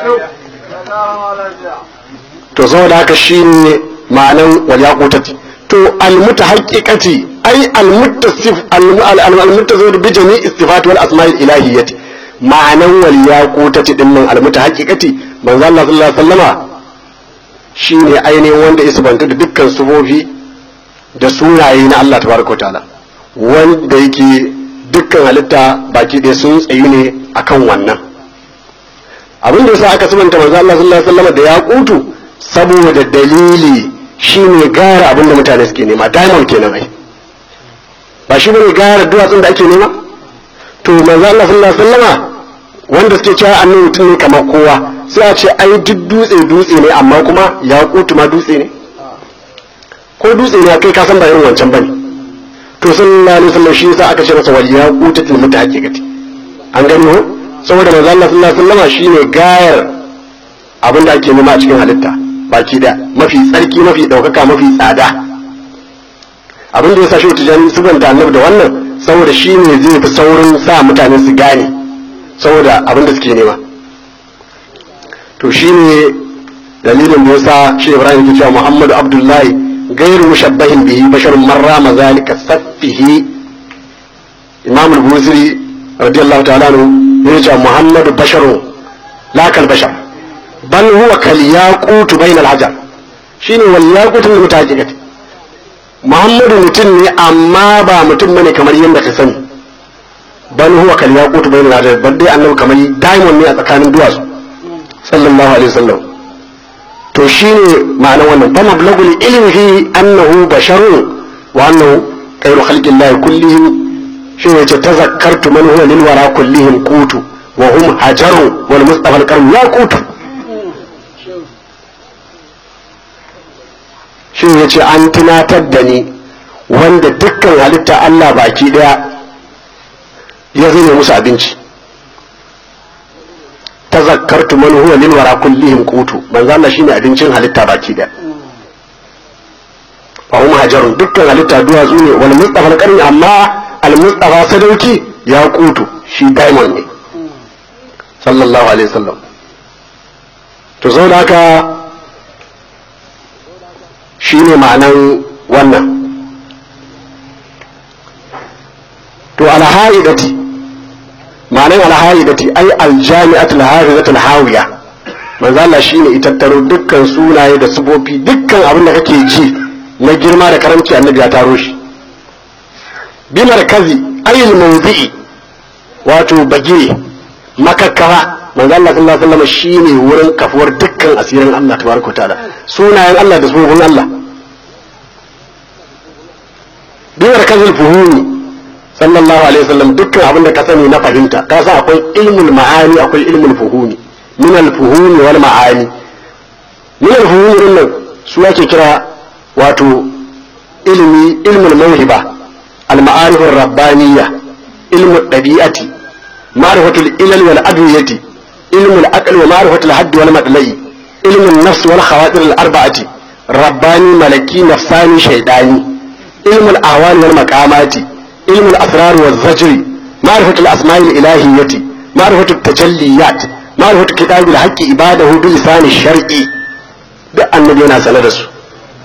to saboda haka shi ne ma'anan walyaqutati to almuta haqiqati ai almuttasif almuttasif bi jami istifat wal asma'il ilahiyyati ma'anan walyaqutati din nan almuta haqiqati manzo Allah sallallahu alaihi wasallama shine ainihin wanda isbanta da dukkan sufofi da sunaye na Allah tabaraka ta'ala wanda yake dukkan halitta baki ɗaya sun tsayi ne akan wannan abin da yasa aka sabanta manzo Allah sallallahu alaihi wasallam da ya kutu saboda dalili shine gara abin da mutane suke nema diamond kenan ai ba shi bane gara duwatsun da ake nema to manzo Allah sallallahu alaihi wasallama wanda suke cewa annabi mutum ne kamar kowa sai a ce ai duk dutse dutse ne amma kuma ya kutu ma dutse ne ko dutse ne kai ka san ba irin wancan bane to sallallahu alaihi wasallam shi yasa aka ce masa wal yaqutatul mutahaqiqati an gani ho saboda manzo Allah sallallahu alaihi wasallam shine gayar abin da ake nema a cikin halitta baki da mafi tsarki mafi daukaka mafi tsada abin da ya sa shi tijani subanta annabi da wannan saboda shi ne zai fi saurin sa mutane su gane saboda abin da suke nema to shi ne dalilin da ya sa shi ibrahim ke cewa muhammadu abdullahi gairu mushabbahin bihi basharun marra mazalika saffihi imam al-buziri radiyallahu ta'ala anhu ya ce muhammadu basharun la kal bashar bal huwa kal yaqut bayna al-hajar shine wal yaqut lil mutajikat muhammadu mutum ne amma ba mutum bane kamar yadda ka sani bal huwa kal yaqut bayna al-hajar bal dai annabi kamar diamond ne a tsakanin duwatsu sallallahu alaihi wasallam to shine ma'anar wannan fa mablagul ilmihi annahu basharun wa annahu khairu khalqillahi kullihim shi ne ce tazakkartu man huwa lil wara kullihim qutu wa hum hajaru wal mustafa al karim ya qutu shi ne ce an tunatar da ni wanda dukkan halitta Allah baki daya ya zame musu abinci tazakkartu man huwa lil wara kullihim qutu manzo Allah shine abincin halitta baki daya wa hum hajarun dukkan halitta duwatsu ne wal mustafa al karim amma al-mustafa sadauki ya kutu shi diamond ne sallallahu alaihi wasallam to zo da haka shi ne ma'anan wannan to alha'idati ma'anan alha'idati ai aljami'atul hafizatul hawiya manzo Allah shine itattaro dukkan sunaye da sufofi dukkan abin da kake ji na girma da karamci annabi ya taro shi bimarkazi ayil mawdi'i wato bagire makakkawa manzo Allah sallallahu alaihi wasallam shine wurin kafuwar dukkan asirin Allah tabaraka ta'ala sunayen Allah da sunan Allah bimarkazil fuhumi sallallahu alaihi wasallam dukkan abin da ka sani na fahimta ka san akwai ilmul ma'ani akwai ilmul fuhumi min al fuhumi wal ma'ani min al fuhumi din nan su ake kira wato ilmi ilmul mawhiba المعارف الربانية علم الطبيعة معرفة العلل والأدوية علم العقل ومعرفة الحد والمطلع علم النفس والخواطر الأربعة رباني ملكي نفساني شيطاني علم الأهوال والمقامات علم الأسرار والزجر معرفة الأسماء الإلهية معرفة التجليات معرفة كتاب الحق عباده بلسان الشرعي duk annabi yana sanar da su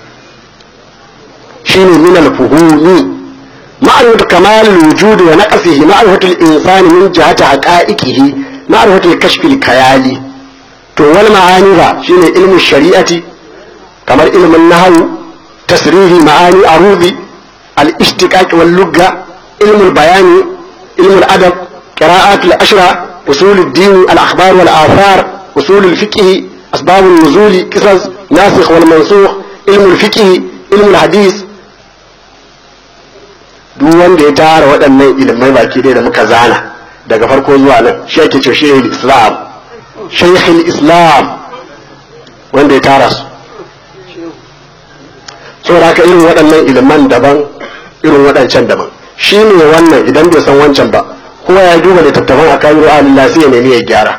shine min al-fuhumi معرفة كمال الوجود ونقصه معرفة الإنسان من جهة حقائقه معرفة الكشف الخيالي to wal ma'ani ba shine ilmin shari'ati kamar ilmin nahwu tasrihi ma'ani arudi al ishtiqaq wal lugha ilmul bayani ilmul adab qira'at al ashra usul al din al akhbar wal athar usul al fiqh asbab al nuzul qisas nasikh wal mansukh ilmul fiqh ilmul hadith duk wanda ya tara waɗannan ilimai baki ɗaya da muka zana daga farko zuwa nan shi ake ce shehul islam shehul islam wanda ya tara su saboda haka irin waɗannan iliman daban irin waɗancan daban shi ne wannan idan bai san wancan ba kowa ya duba littattafan a kayan ru'alillah sai ya nemi ya gyara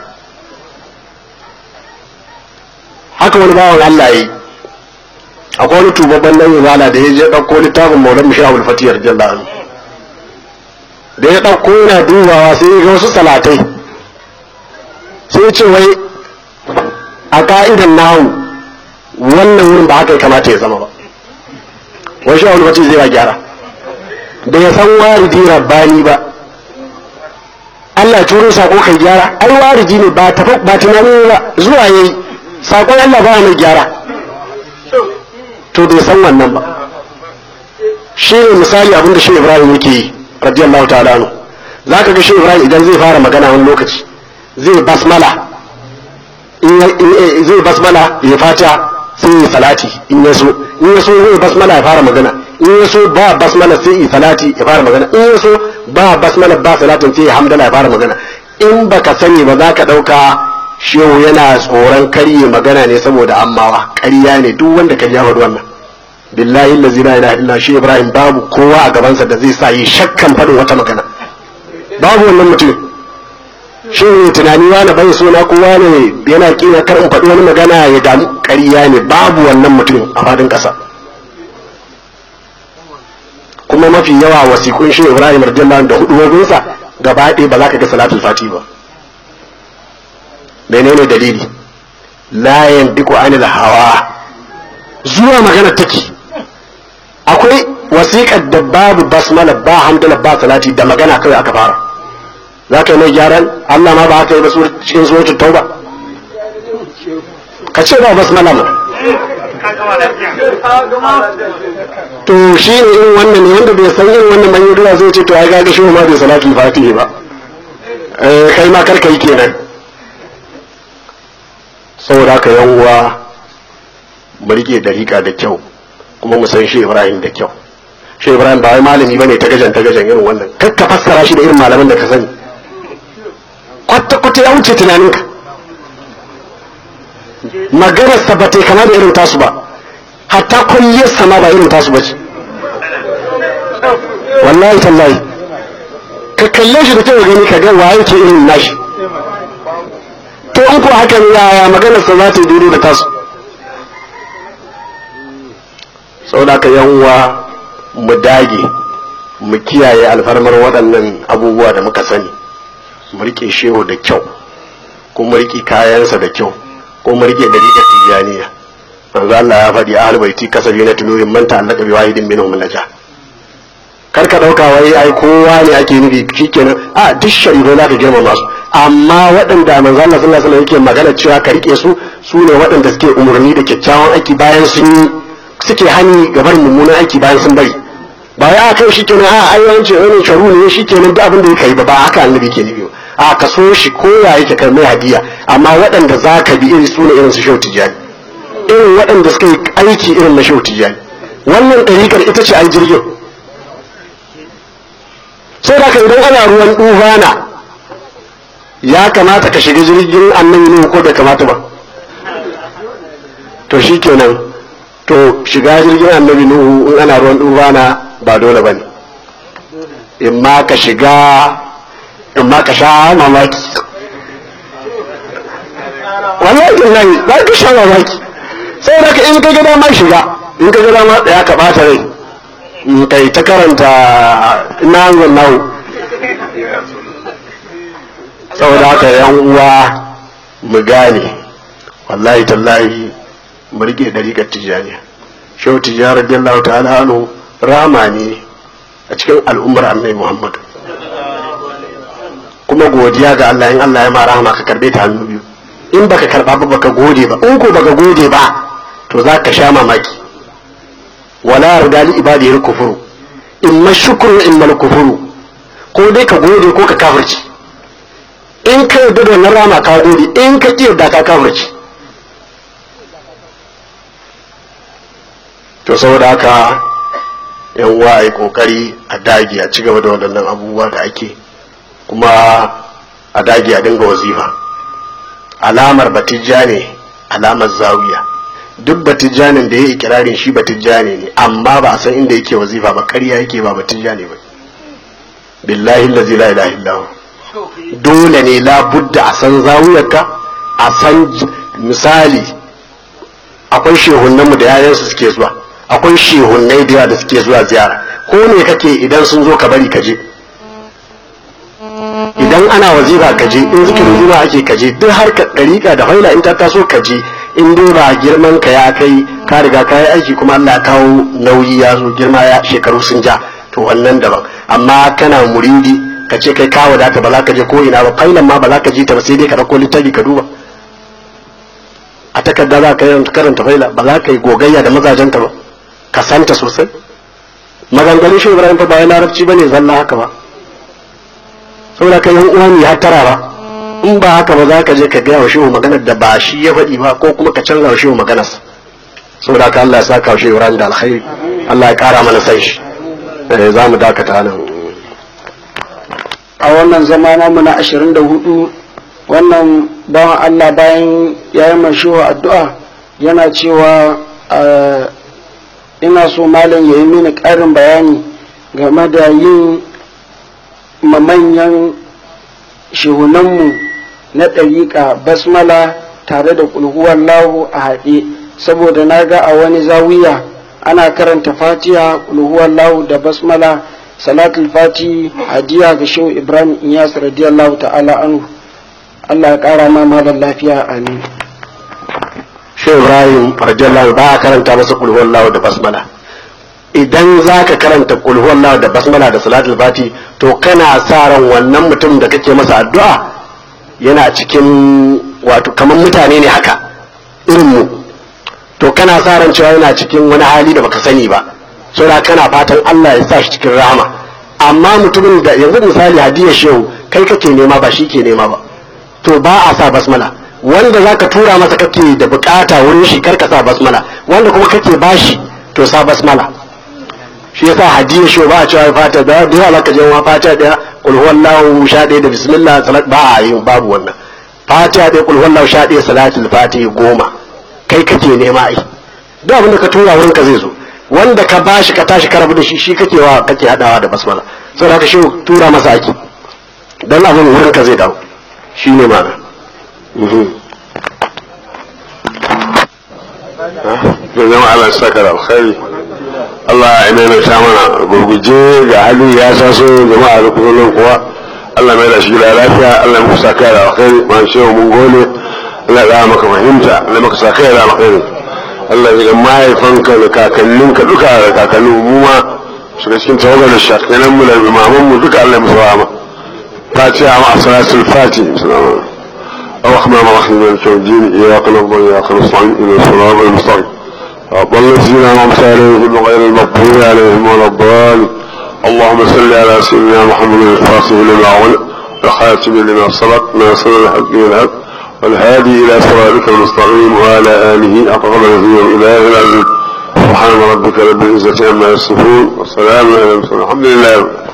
haka wani bawan Allah yi akwai wani tubabban nan izala da ya je ɗauko littafin maulan mishahul fatiyar jallahu da ya ɗauko yana dubawa sai ya ga wasu salatai sai ya ce wai a ka'idan nahu wannan wurin ba haka ya kamata ya zama ba wai shahul fatiyar zai ba gyara da ya san waridi rabbani ba Allah turo sako kai gyara ai waridi ne ba ba tunani ba zuwa yayi sakon Allah ba mai gyara to bai san wannan ba shi ne misali abin da shi ibrahim yake yi radiyallahu ta'ala anhu za ka ga shi ibrahim idan zai fara magana wani lokaci zai basmala zai basmala ya fata sai yi salati in ya so in ya so zai basmala ya fara magana in ya so ba basmala sai yi salati ya fara magana in ya so ba basmala ba salatin sai ya hamdala ya fara magana in baka sani ba za ka ɗauka shehu yana tsoron karye magana ne saboda ammawa ƙarya ne duk wanda ka ja faɗi wannan billahi allazi la ilaha illa shi ibrahim babu kowa a gabansa da zai sa yi shakkan faɗin wata magana babu wannan mutum shin tunani wani bai suna ko wani yana kina kar in faɗi wani magana ya damu ƙarya ne babu wannan mutum a faɗin ƙasa kuma mafi yawa wasiƙun shi ibrahim radiyallahu da hudubobinsa gaba ɗaya ba za ka ga salatul fati ba menene dalili la yandiku anil hawa zuwa magana take akwai wasiƙar da babu basmala ba hamdala ba salati da magana kawai aka fara za ka yi mai gyaran Allah ma ba haka yi ba cikin suratul tauba ka ce ba basmala ma to shi ne in wannan ne wanda bai san irin wannan manyan ruwa zai ce to ai ga shi ma bai salatul fatihi ba eh kai ma karka yi kenan saboda haka yan uwa mu rike dariƙa da kyau kuma mu san shi Ibrahim da kyau shi Ibrahim ba wai malami bane ta gajan ta gajan irin wannan kar ka fassara shi da irin malaman da ka sani kwata kwata ya wuce tunaninka maganar sa ba ta kama da irin tasu ba hatta kulliyar sama ba irin tasu ba ce wallahi tallahi ka kalle shi da kyau gani ka ga waye ke irin nashi to in ko hakan yaya maganar sa za ta yi daidai da tasu saboda ka yan uwa mu dage mu kiyaye alfarmar waɗannan abubuwa da muka sani mu rike shehu da kyau ko mu rike kayansa da kyau ko mu rike dariƙar tijaniya manzo Allah ya faɗi ahlul baiti kasabi na tunurin man ta'allaka bi wahidin minhum naja kar ka dauka wai ai kowa ne ake nufi shikenan a duk shari'o za ka girmama su amma waɗanda manzo Allah sallallahu alaihi wasallam yake magana cewa ka rike su su ne waɗanda suke umurni da kyakkyawan aiki bayan sun yi suke hani gabar mummunan aiki bayan sun bari ba ya kai shi kenan a ai wance wani sharu ne shi kenan duk abin da yake yi ba ba haka annabi ke nufi a ka so shi ko ya yake kai mai hadiya amma waɗanda za ka bi irin su ne irin su shehu tijani irin waɗanda suka yi aiki irin na shehu tijani wannan ɗariƙar ita ce ai jirgin sai da ka idan ana ruwan ɗufana ya kamata ka shiga jirgin annabi ne ko bai kamata ba to shi kenan to shiga jirgin annabi nuhu in ana ruwan dubana ba dole bane in ma ka shiga in ma ka sha mamaki wallahi wallahi za ka sha mamaki sai da ka in ka ga dama shiga in ka ga dama tsaya ka bata rai in kai ta karanta ina hanzon nahu saboda haka yan uwa mu gane wallahi tallahi mu rike dariƙar tijjaniya shehu tijjani radiyallahu ta'ala anhu rama ne a cikin al'ummar annabi muhammad kuma godiya ga Allah in Allah ya ma rahama ka karbe ta hannu biyu in baka karba ba baka gode ba in ko baka gode ba to za ka sha mamaki wala yarda li ibadihi kufuru in ma shukru in mal kufuru ko dai ka gode ko ka kafirci in ka yarda da wannan rama ka gode in ka ki yarda ka kafirci to saboda haka yan uwa a yi kokari a dage a ci gaba da waɗannan abubuwa da ake kuma a dage a dinga wazifa alamar batijja ne alamar zawiya duk batijjanin da ya yi ikirarin shi batijjani ne amma ba a san inda yake wazifa ba ƙarya yake ba batijja ne ba billahi lazi la ilaha illahu dole ne la budda a san zawiyarka a san misali akwai shehunanmu da yayansu suke zuwa akwai shehunnai da yawa da suke zuwa ziyara ko ne kake idan sun zo ka bari ka je idan ana wazifa ka je in zikirin zuwa ake ka je duk har ka dariƙa da haila in ta taso ka je in dai ba girman ka ya kai ka riga ka yi aiki kuma Allah ya kawo nauyi ya zo girma ya shekaru sun ja to wannan daban amma kana muridi ka ce kai ka wadata ba za ka je ko ina ba failan ma ba za ka je ta ba sai dai ka ɗauko littafi ka duba a takarda za ka karanta faila ba za ka yi gogayya da mazajenta ba ka santa sosai maganganun shi ibrahim fa ba ya larabci ba ne zalla haka ba saboda ka yi uwa ne ya tara ba in ba haka ba za ka je ka gaya wa shehu maganar da ba shi ya faɗi ba ko kuma ka canza wa shehu maganarsa saboda ka Allah ya saka wa shehu ibrahim da alkhairi Allah ya kara mana san shi za mu dakata nan a wannan zama namu na ashirin da hudu wannan bawan Allah bayan ya yi mashiwa addu'a yana cewa ina so malam ya yi mini ƙarin bayani game da yin manyan shehunanmu na ɗariƙa basmala tare da ƙulhuwar lahu a haɗe saboda na ga a wani zawiya ana karanta fatiha ƙulhuwar lahu da basmala salatul fati hadiya ga shehu ibrahim iyas radiyallahu ta'ala anhu allah ya ƙara ma malar lafiya amin shehu ibrahim radiyallahu ba a karanta masa ƙulhuwar lahu da basmala idan za ka karanta ƙulhuwar lahu da basmala da salatul fati to kana sa ran wannan mutum da kake masa addu'a yana cikin wato kamar mutane ne haka irin mu to kana sa ran cewa yana cikin wani hali da baka sani ba saboda kana fatan Allah ya sa shi cikin rahama amma mutumin da yanzu misali hadiyar shehu kai kake nema ba shi ke nema ba to ba a sa basmala wanda zaka tura masa kake da bukata wurin shi karka sa basmala wanda kuma kake bashi to sa basmala shi yasa hadiyar shehu ba a cewa fata da da yawa zaka je wa fata da kul huwallahu sha ɗaya da bismillah salat ba a yi babu wannan fatiha ɗaya kul huwallahu sha ɗaya salatul fatiha goma kai kake nema ai duk abin da ka tura wurin ka zai zo wanda ka bashi ka tashi ka rabu da shi shi kake wa kake hadawa da basmala saboda haka shi tura masa ake dan abin wurin ka zai dawo shi ne mana zama Allah saka da alkhairi Allah ya maimaita mana gurguje ga hali ya taso jama'a da kullum kuwa Allah mai da shi da lafiya Allah ya saka da alkhairi ma shi mun gode Allah ya maka fahimta Allah maka saka da alkhairi Allah ya mahaifanka da kakanninka duka da kakannin mu ma shiga cikin tawagar da shakinan mu da imaman mu duka Allah ya musu rahama fatiha ma salatul fati الرحمن الرحيم مالك يوم الدين اياك نعبد واياك نستعين الى الصراط المستقيم أضل الذين أنعمت عليهم غير المغضوب عليهم ولا الضالين اللهم صل على سيدنا محمد الفاصل لما أغلق الخاتم لما سبق ناصر الحق والهب والهادي إلى صراطك المستقيم وعلى آله أقرب نذير إله العزيز سبحان ربك رب العزة عما يصفون والسلام على المرسلين الحمد لله